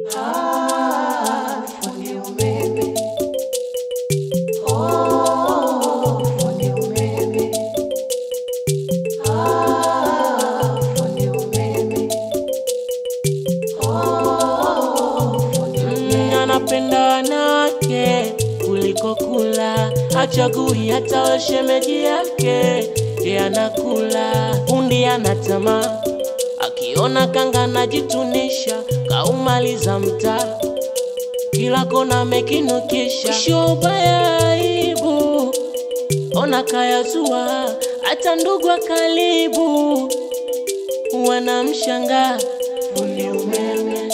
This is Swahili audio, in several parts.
Mm, anapenda wanawake kuliko kula, hachagui hata washemeji yake, ye anakula. Fundi ana tamaa, akiona kanga najitunisha, kaumaliza mtaa, kila kona amekinukisha, shoba ya aibu, ona kayazua, hata ndugu wa karibu wanamshangaa fundi umeme.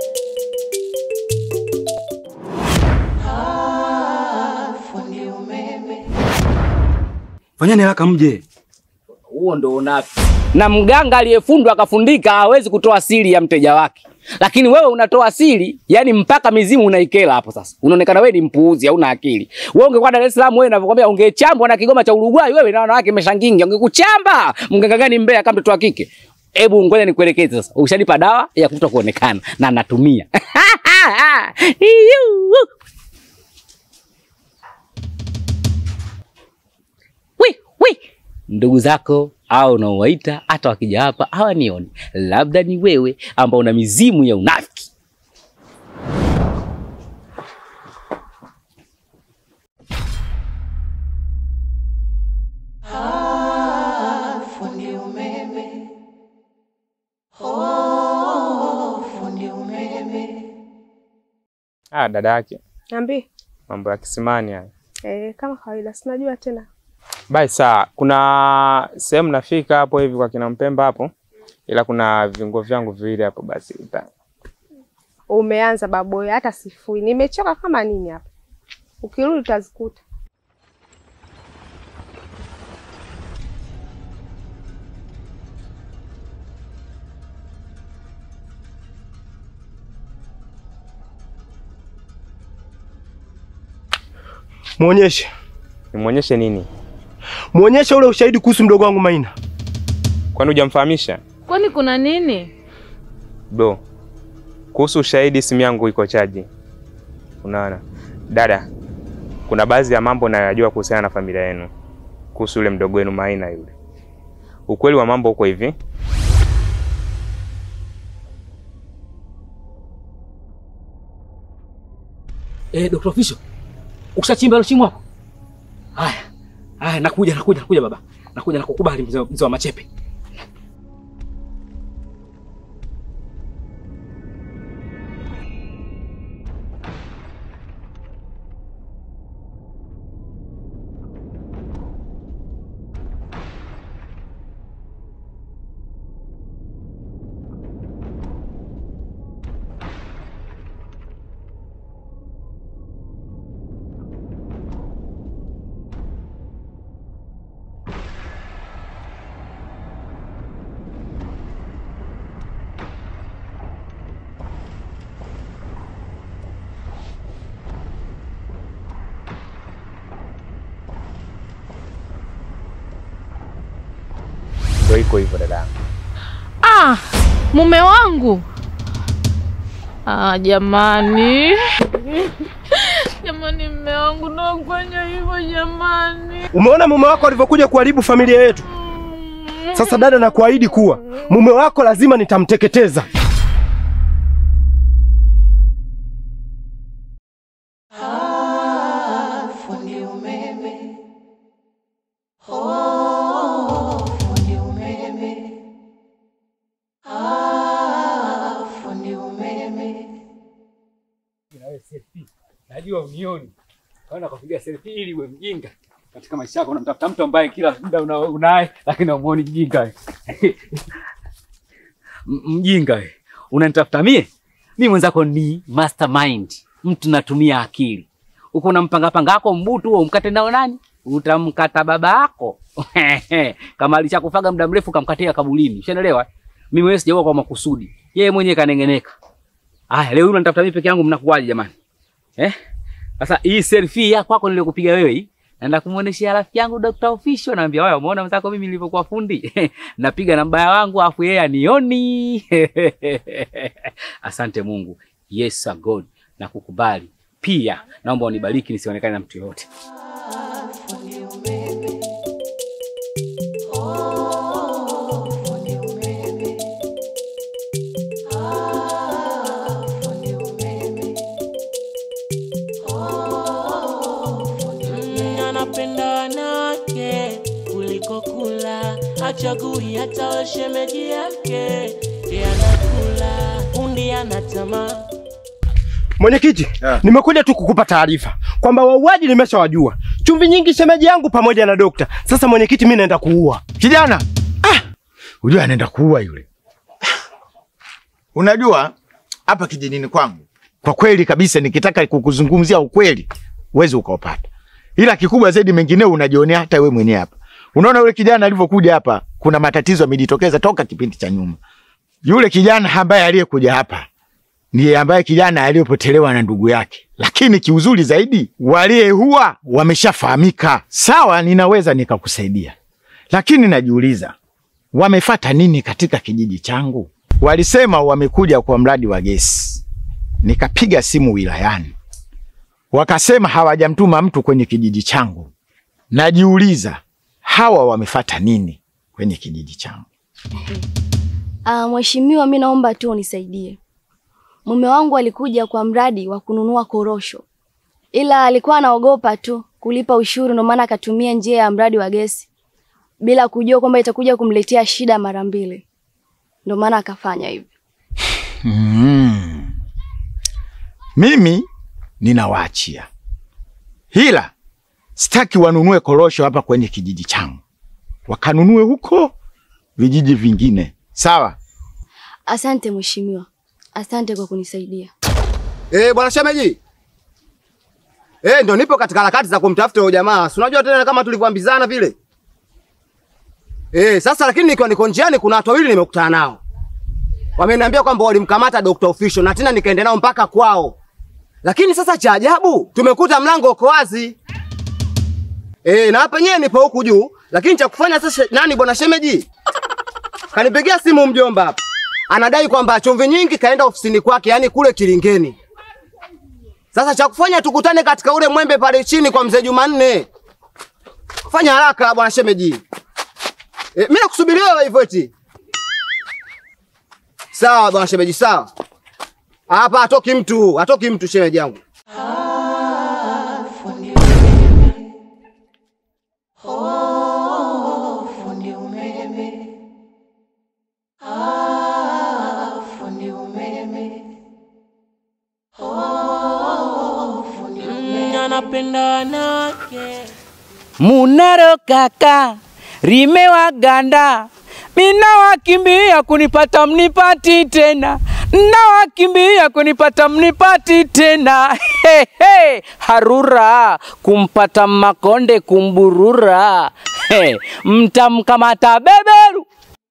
Fanyeni haraka mje. Huo ndo unafiki. Na mganga aliyefundwa akafundika hawezi kutoa siri ya mteja wake, lakini wewe unatoa siri, yani mpaka mizimu unaikela hapo. Sasa unaonekana wewe ni mpuuzi, hauna akili. Wewe ungekuwa Dar es Salaam, wewe ninavyokuambia, ungechambwa na Kigoma cha Uruguay, wewe na wanawake meshangingi, ungekuchamba. Mganga gani Mbeya kama mtoto wa kike? Hebu ngoja nikuelekeze sasa. Ushanipa dawa ya kuto kuonekana na natumia. Iyu. Wi, wi. Ndugu zako au unaowaita hata wakija hapa hawanioni, labda ni wewe ambao una mizimu ya unafiki. Ah, dada yake Niambie. mambo ya kisimani haya. Eh, kama kawaida sinajua tena. Bai saa, kuna sehemu nafika hapo hivi kwa kina Mpemba hapo, ila kuna viungo vyangu viwili hapo, basi uta Umeanza baboya, hata sifui. Nimechoka kama nini hapa. Ukirudi utazikuta. Muonyeshe, nimwonyeshe nini? muonyeshe ule ushahidi kuhusu mdogo wangu Maina. Kwani hujamfahamisha Kwani kuna nini? bro? Kuhusu ushahidi, simu yangu iko chaji. Unaona dada, kuna baadhi ya mambo nayajua kuhusiana na familia yenu, kuhusu yule mdogo wenu Maina yule. Ukweli wa mambo uko hivi, Eh, Dr. Official. Ukishachimba hilo shimo hapo? Haya. Haya, nakuja nakuja nakuja baba. Nakuja nakukubali mzee mzee wa machepe. ndio iko hivyo dada. Ah, mume wangu. Ah, jamani. Jamani, mume wangu nakufanya hivyo jamani. Umeona mume wako alivyokuja kuharibu familia yetu? Sasa dada, nakuahidi kuwa mume wako lazima nitamteketeza. Najua unioni. Kaona kupiga selfie ili uwe mjinga. Katika maisha yako unamtafuta mtu ambaye kila muda una- unaye lakini humuoni mjinga. M- Mjinga wewe. Unanitafuta mie? Mimi mwenzako ni mastermind. Mtu natumia akili. Uko unampanga panga wako mbutu huo umkate nao nani? Utamkata baba yako. Kama alishakufaga muda mrefu kamkatia kabulini. Ushaelewa? Mimi wewe sijaua kwa makusudi. Yeye mwenyewe kanengeneka. Aya, leo unanitafuta mimi peke yangu mnakuwaje jamani? Eh? Sasa hii selfie ya kwako niliyokupiga wewe hii naenda kumuoneshia rafiki yangu Dr. Official naambia wewe umeona mzako mimi nilivyokuwa fundi. Napiga na mbaya wangu afu yeye anioni. Asante Mungu. Yes sir God, na kukubali pia. Naomba unibariki nisionekane na mtu yoyote. Mm, anapenda wanawake kuliko kula, hachagui hata washemeji yake, yeye anakula fundi ana tamaa Mwenyekiti, nimekuja tu kukupa taarifa kwamba wauaji nimeshawajua. Chumvi nyingi shemeji yangu pamoja na dokta. Sasa mwenyekiti, mimi naenda kuua. Kijana, ah, unajua anaenda kuua yule. Unajua hapa kijijini kwangu, kwa kweli kabisa, nikitaka kukuzungumzia ukweli uwezi ukaupata, ila kikubwa zaidi mengineo unajionea hata we mwenyewe hapa. Unaona yule kijana alivyokuja hapa, kuna matatizo yamejitokeza toka kipindi cha nyuma. Yule kijana ambaye aliyekuja hapa ndiye ambaye kijana aliyopotelewa na ndugu yake, lakini kiuzuri zaidi waliyeua wameshafahamika. Sawa, ninaweza nikakusaidia, lakini najiuliza wamefata nini katika kijiji changu? Walisema wamekuja kwa mradi wa gesi, nikapiga simu wilayani, wakasema hawajamtuma mtu kwenye kijiji changu. Najiuliza hawa wamefata nini kwenye kijiji changu? Ah, mheshimiwa, mi naomba tu unisaidie. Mume wangu alikuja kwa mradi wa kununua korosho, ila alikuwa anaogopa tu kulipa ushuru, ndio maana akatumia njia ya mradi wa gesi bila kujua kwamba itakuja kumletea shida mara mbili, ndio maana akafanya hivyo. Mm. Mimi ninawaachia, ila sitaki wanunue korosho hapa kwenye kijiji changu, wakanunue huko vijiji vingine. Sawa? Asante mheshimiwa, asante kwa kunisaidia. Eh, bwana shemeji. Eh, ndio nipo katika harakati za kumtafuta huyo jamaa. Si unajua tena kama tulivyoambizana vile. Eh, sasa lakini nikiwa niko njiani kuna watu wawili nimekutana nao. Wameniambia kwamba walimkamata Dr. Official na tena nikaenda nao mpaka kwao. Lakini sasa cha ajabu, tumekuta mlango uko wazi. Eh, na hapa nyewe nipo huku juu, lakini cha kufanya sasa nani bwana shemeji? Kanipigia simu mjomba hapa. Anadai kwamba chumvi nyingi kaenda ofisini kwake, yani kule Kilingeni. Sasa cha kufanya tukutane katika ule mwembe pale chini kwa mzee Jumanne. Fanya haraka bwana shemeji. E, mimi nakusubiria wewe hivyo eti. Sawa bwana shemeji, sawa. Hapa hatoki mtu, hatoki mtu shemeji yangu. Mm, anapenda wanawake Munaro kaka rimewaganda, mina wakimbia kunipata mnipati tena, na wakimbia kunipata mnipati tena. He, he, harura kumpata makonde kumburura, he, mtamkamata beberu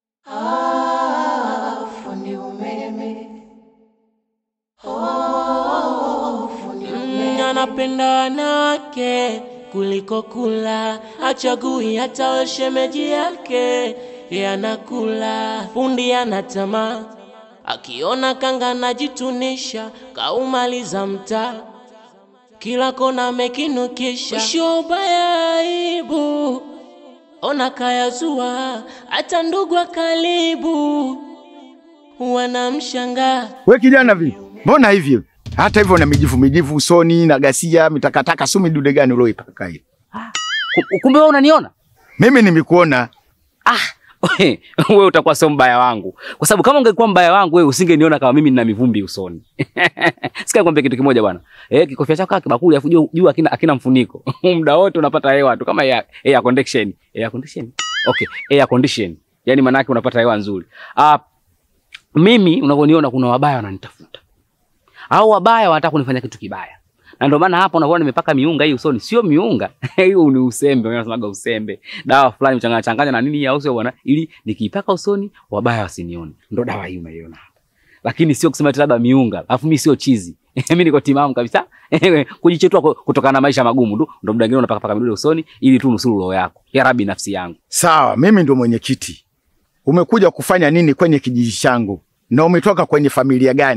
Mm, anapenda wanawake kuliko kula, hachagui hata washemeji yake, yeye anakula fundi ana tamaa, akiona kanga najitunisha, kaumaliza mtaa kila kona amekinukisha, mwisho ubaya aibu, ona kayazua, hata ndugu wa karibu wanamshangaa We kijana vipi? Mbona hivyo? Hata hivyo na mijivu mijivu usoni na gasia mitakataka sumi dude gani ulioipaka hiyo? Ku- Kumbe wewe unaniona? Mimi nimekuona wewe utakuwa sio mbaya wangu, kwa sababu kama ungekuwa mbaya wangu wewe usingeniona kama mimi nina mivumbi usoni. Sikia nikwambie kitu kimoja bwana, eh, kikofia chako kama kibakuli afu juu juu akina akina mfuniko muda wote unapata hewa tu kama air, air condition air condition okay, air condition yani maana yake unapata hewa nzuri. Ah, mimi unavyoniona kuna wabaya wananitafuta au wabaya wanataka kunifanya kitu kibaya na ndio maana hapo unaona nimepaka miunga hii usoni, sio miunga hiyo ni usembe, wanasemaga usembe, dawa fulani mchanganya changanya na nini au sio bwana, ili nikiipaka usoni wabaya wasinione. Ndio dawa hii unaiona hapa, lakini sio kusema eti labda miunga, alafu mimi sio chizi mimi niko timamu kabisa kujichetua ku- kutokana na maisha magumu tu, ndio muda mwingine unapaka paka midude usoni ili tu nusuru roho yako. Ya Rabbi, nafsi yangu Sawa, mimi ndo mwenyekiti. Umekuja kufanya nini kwenye kijiji changu na umetoka kwenye familia gani?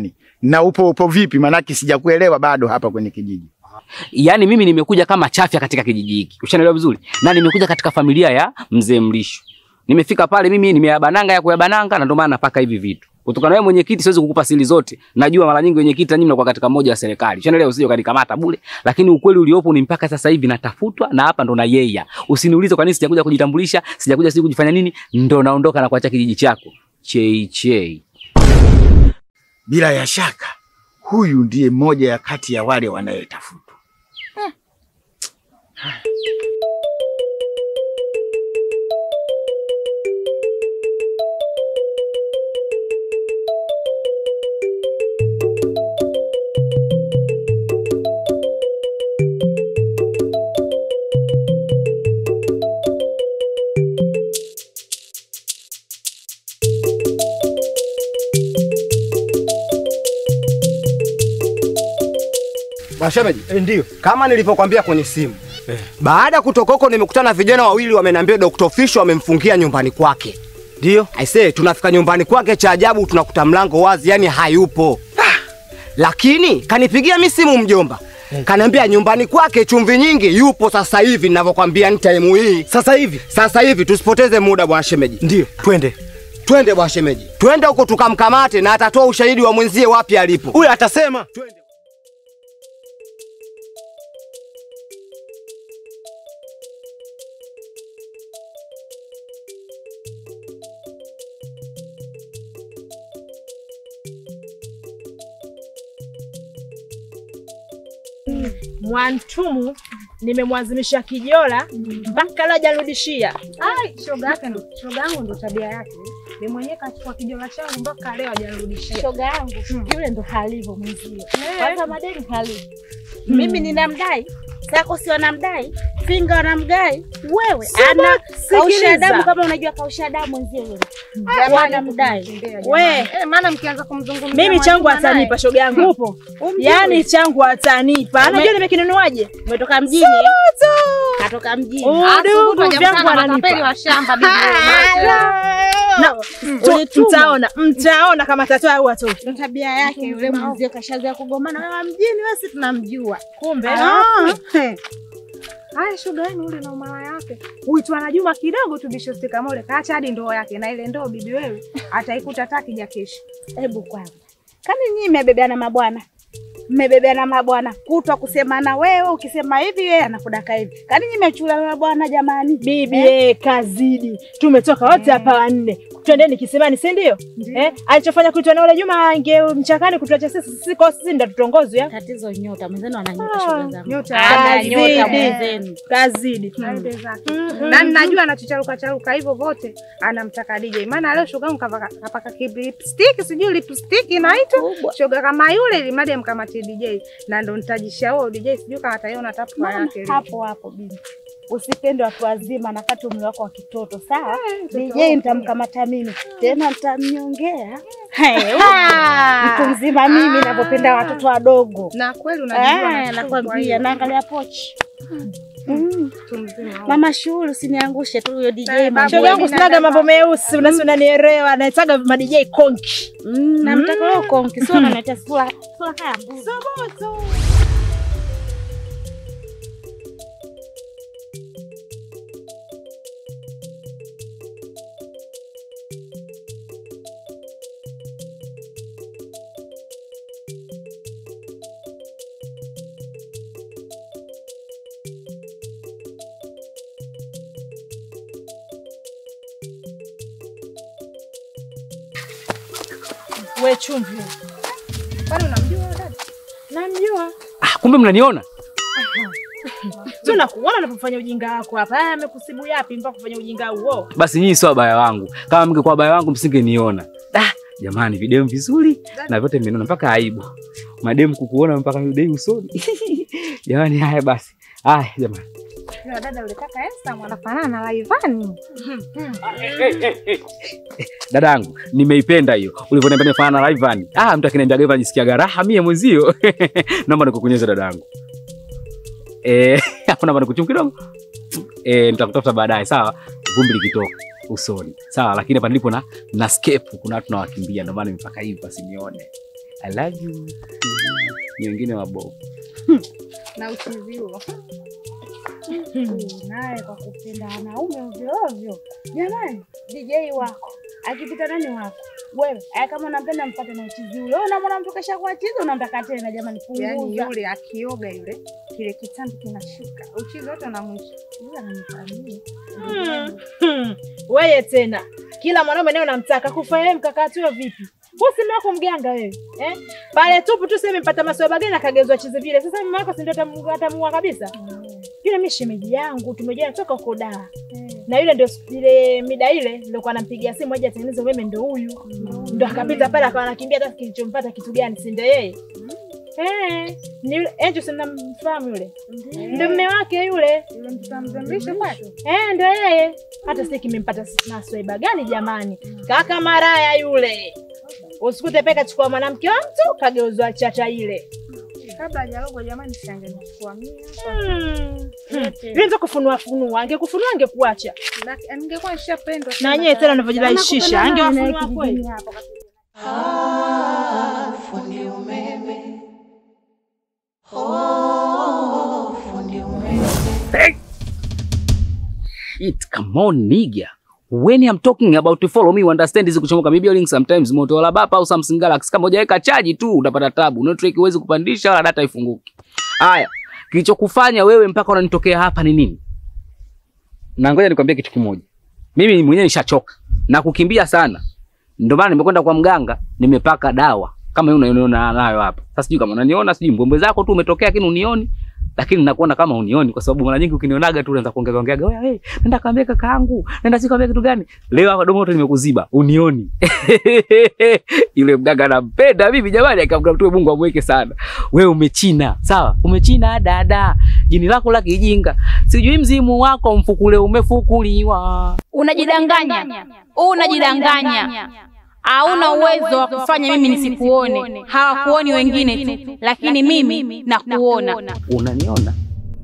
Na upo upo vipi? Maanake sijakuelewa bado hapa kwenye kijiji. Yaani mimi nimekuja kama chafya katika kijiji hiki. Ushanielewa vizuri? Na nimekuja katika familia ya mzee Mlisho. Nimefika pale mimi nimeyabananga ya kuyabananga na ndio maana napaka hivi vitu. Kutokana na wewe mwenyekiti siwezi kukupa siri zote. Najua mara nyingi mwenyekiti nyinyi mnakuwa katika moja ya serikali. Ushanielewa usije ukanikamata bure. Lakini ukweli uliopo ni mpaka sasa hivi natafutwa na hapa ndo na yeye. Usiniulize kwa nini sijakuja kujitambulisha, sijakuja sisi kujifanya nini, ndo naondoka na kuacha kijiji chako. Chei chei. Bila ya shaka huyu ndiye mmoja ya kati ya wale wanayetafutwa. Washemeji, ndio kama nilivyokwambia kwenye simu baada ya kutoka huko nimekutana na vijana wawili wameniambia Dr. Fisho wamemfungia nyumbani kwake. Ndio. Aisee, tunafika nyumbani kwake, cha ajabu tunakuta mlango wazi, yani hayupo. Ah, lakini kanipigia mi simu mjomba, kaniambia nyumbani kwake chumvi nyingi yupo sasa hivi ninavyokwambia, ni time hii Sasa hivi sasa hivi. Tusipoteze muda bwana shemeji, ndio twende. twende bwana shemeji, twende huko tukamkamate, na atatoa ushahidi wa mwenzie wapi alipo. Huyu atasema twende. Mwantumu nimemwazimisha kijola mpaka leo hajarudishia. Ai, shoga yake ndo shoga yangu ndo tabia yake. Ni mwenyewe kachukua kijola changu mpaka leo hajarudishia. Shoga yangu yule ndo halivyo mwenzio. Eh. Kwanza madeni halivyo. Mimi ninamdai Sako si wanamdai Finga wanamdai wewe, Sema, ana kausha sikiliza. damu kama unajua kausha damu mwenzio yule Jamani, wanamdai We. Eh, maana mkianza kumzungumzia Mimi changu Mwajuma naye. atanipa shoga yangu upo. Umjui? Yaani changu atanipa. Ume- Anajua nimekinunuaje? umetoka mjini Subutu. katoka mjini Udugu vyangu matapeli ananipa. wa shamba bibi. Na tu- mtaona, mtaona kama tatoa au watoto. ndo tabia yake yule mwenzio kashazoea kugomana wewe wa mjini wewe si tunamjua Kumbe. Haya, shoga yenu ule na umara yake uitwa na Juma kidogo tu bishostika mole kaacha hadi ndoo yake, na ile ndoo bibi wewe ataikuta takija kesho. hebu kwanza kani nyinyi mmebebeana mabwana mmebebeana mabwana kutwa kusemana wewe ukisema hivi yeye anakudaka hivi kani nyinyi mmechulana mabwana jamani Bibi eh, kazidi. Tumetoka wote hapa wanne. Twendeni kisimani, si ndio? Eh, alichofanya kuitwa na ule Juma ange mchakani kutuacha sisi sisi kwa sisi ndio tutongozwe ya. tatizo nyota mwenzenu ana nyota Ah, shoga zangu nyota ana nyota kazidi. mwenzenu Kazidi. Aende zake. Na ninajua anachocharuka charuka hivyo vote anamtaka DJ. Maana leo shoga yangu kavaka kapaka lipstick, sijui lipstick inaitwa. Kubwa. Shoga kama yule ili madi amkamatie DJ na ndo nitajisha huo DJ sijui kama ataiona tatu kwa Mama, yake. ile. hapo hapo bibi usipende watu wazima nakati umri wako wa kitoto sawa mtoto DJ wako. nitamkamata mimi tena nitamnyongea Hey, mtu mzima mimi navyopenda watoto wadogo Na kweli unajua Eh, anashukuru kwa nakwambia hiyo. naangalia pochi Mm. Mtu mzima. mama shughuli usiniangushe tu huyo DJ Eh, mambo Shoga yangu yenu. sinaga mambo meusi, unasi unanielewa, naitaga ma DJ konki. Mm, namtaka leo konki sio unaniletea sura sura kaya mbuzi. We chumvi. Kwani unamjua huyo dada? Namjua. Ah, kumbe mnaniona? Tu nakuona unapofanya ujinga wako hapa. Haya amekusibu yapi mpaka kufanya ujinga huo? Basi nyinyi sio wabaya wangu. Kama mngekuwa wabaya wangu msingeniona. Ah, jamani video vizuri na vyote mmeniona mpaka aibu. Mademu kukuona mpaka midei usoni. jamani haya basi. Haya jamani. Yule dada yule kaka Esther mwanafanana na Laivani. Dadangu, nimeipenda hiyo. Ulivyoniambia nifanana na Ivan. Ah, mtu akiniambia Ivan jisikia raha mie mwenzio. Naomba nikukunyeze dadangu. Eh, hapo naomba nikuchum kidogo. Eh, nitakutafuta baadaye, sawa? Vumbi likitoka usoni. Sawa, lakini hapa nilipo na na scape kuna watu nawakimbia ndio maana nimepaka hivi wasinione. I love you. Ni wengine wabovu. na uchizi huo naye kwa kupenda wanaume ovyo ovyo. Jamani, DJ wako akipita nani wako wewe, aya kama unampenda mpate na uchizi ule. Wewe unamwona mtu kesha kuwa chizi, unamtaka tena. Jamani, punguza. Yaani yule akioga yule kile kitambi kinashuka, uchizi wote unamwisha. Yule ananifanyia. Hmm, hmm. Weye tena kila mwanaume naye unamtaka kufanya mkakati huo vipi? Wewe si mume wako mganga wewe eh? Pale tupu tu sema mpata maswaba gani akagezwa chizi vile. Sasa mume wako si ndio atamu- atamuua kabisa? Yule mimi shemeji yangu tumejana toka huko Dar. Na yule ndio siku- ile mida ile ndio kwa anampigia simu aje atengeneze umeme ndio huyu. Ndio akapita pale akawa anakimbia hata kilichompata kitu gani si ndio yeye? Eh, ni yule Angel si mnamfahamu yule? Ndio mume wake yule. Yule mtoto amzambisha kwake. Eh, ndio yeye. Hata sisi kimempata maswaiba gani jamani? Kaka maraya yule. Usikute peka chukua mwanamke wa mtu kageuzwa chata ile. Kabla hajarogwa jamani, si angenichukua mimi hapa. Hmm. Yule ndio kufunua funua, angekufunua angekuacha. Laki- Ningekuwa nishapendwa. Na yeye tena anavyojirahisisha, angewafunua kweli. fundi umeme. Oh, fundi umeme. Shit, come on nigga. When I'm talking about to follow me, you understand hizi kuchomoka mi building sometimes Motorola bapa au Samsung Galaxy kama hujaweka chaji tu utapata tabu. Network huwezi kupandisha wala data ifunguki. Haya, kilichokufanya wewe mpaka unanitokea hapa ni nini? Na ngoja nikwambie kitu kimoja. Mimi mwenyewe nishachoka na kukimbia sana. Ndio maana nimekwenda kwa mganga, nimepaka dawa kama hiyo unaiona nayo hapa. Sasa sijui kama unaniona, sijui mbombe zako tu umetokea lakini unioni. Lakini nakuona kama unioni kwa sababu mara nyingi ukinionaga tu unaanza kuongea ongea, wewe wewe, nenda kaambia kakaangu, nenda sikwambia kitu gani? Leo hapa domo lote nimekuziba, unioni. Yule mganga anampenda mimi jamani, akamwambia mtu Mungu amweke sana. Wewe umechina, sawa? Umechina dada. Jini lako la kijinga. Sijui mzimu wako mfukule umefukuliwa. Unajidanganya, unajidanganya. Hauna uwezo wa kufanya mimi nisikuone. Hawakuoni wengine tu, lakini mimi nakuona. Unaniona?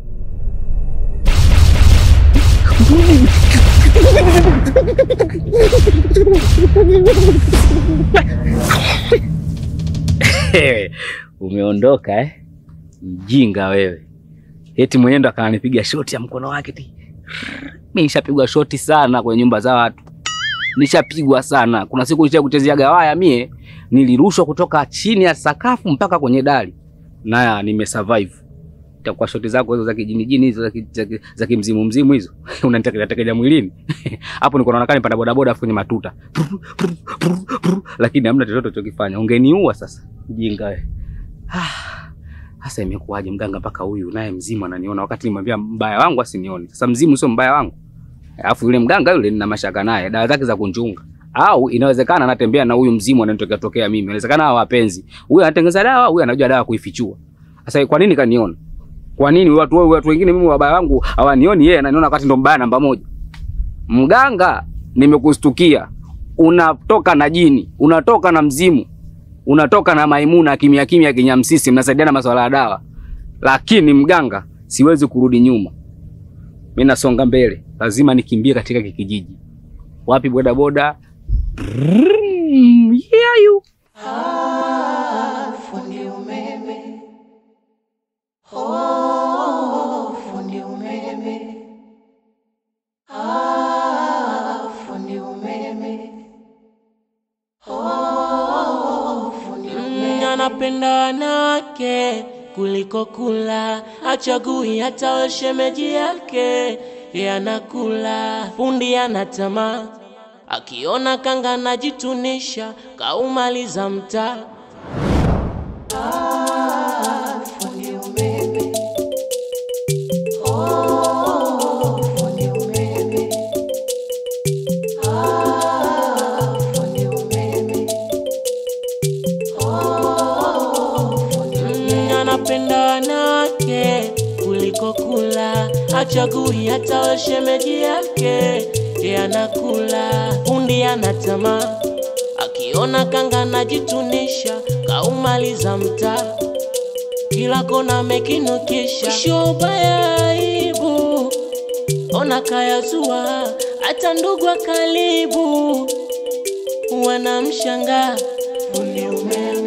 Umeondoka eh? Mjinga wewe. Eti mwenyewe ndo akananipiga shoti ya mkono wake ti. Mimi nishapigwa shoti sana kwenye nyumba za watu. Nishapigwa sana. Kuna siku nisha kuchezea gawaya mie, nilirushwa kutoka chini ya sakafu mpaka kwenye dari. Na nimesurvive. Itakuwa shoti zako hizo za kijinijini hizo za ki- za ki- za kimzimu mzimu hizo. Unanitekelea mwilini. Hapo niko naona kama nipanda bodaboda afu kwenye matuta. Lakini hamna chochote chokifanya. Ungeniua sasa. Mjinga wewe. Sasa imekuwaje mganga mpaka huyu naye mzimu ananiona wakati nimwambia mbaya wangu asinione. Sasa mzimu sio mbaya wangu. Alafu yule mganga yule nina mashaka naye, dawa zake za kunchunga. Au inawezekana anatembea na huyu mzimu ananitokea tokea mimi. Inawezekana hawa wapenzi. Huyu anatengeneza dawa, huyu anajua dawa kuifichua. Sasa kwa nini kaniona? Kwa nini watu wao watu wengine mimi wabaya wangu hawanioni yeye ananiona wakati ndo mbaya namba moja? Mganga nimekustukia. Unatoka na jini, unatoka na mzimu unatoka na Maimuna kimya kimya kinyamsisi, mnasaidiana masuala ya dawa, lakini mganga, siwezi kurudi nyuma. Mimi nasonga mbele, lazima nikimbie katika kikijiji. Wapi bodaboda? Brrrr, yeah, you. Ah, fundi umeme. Oh, fundi umeme. Ah, fundi umeme. Oh, fundi umeme. Anapenda wanawake kuliko kula, hachagui hata we shemeji yake, ye anakula. Fundi ana tamaa, akiona kanga najitunisha, kaumaliza mtaa. Ah, fundi umeme. Oh, fundi umeme. Ah, fundi umeme. Oh, fundi umeme. Anapenda wanawake kuliko kula, hachagui hata we shemeji yake, ye anakula. Fundi ana tamaa, akiona kanga najitunisha, kaumaliza mtaa kila kona mekinukisha, shobaya aibu, ona kayazua, hata ndugu wa karibu wanamshangaa fundi umeme.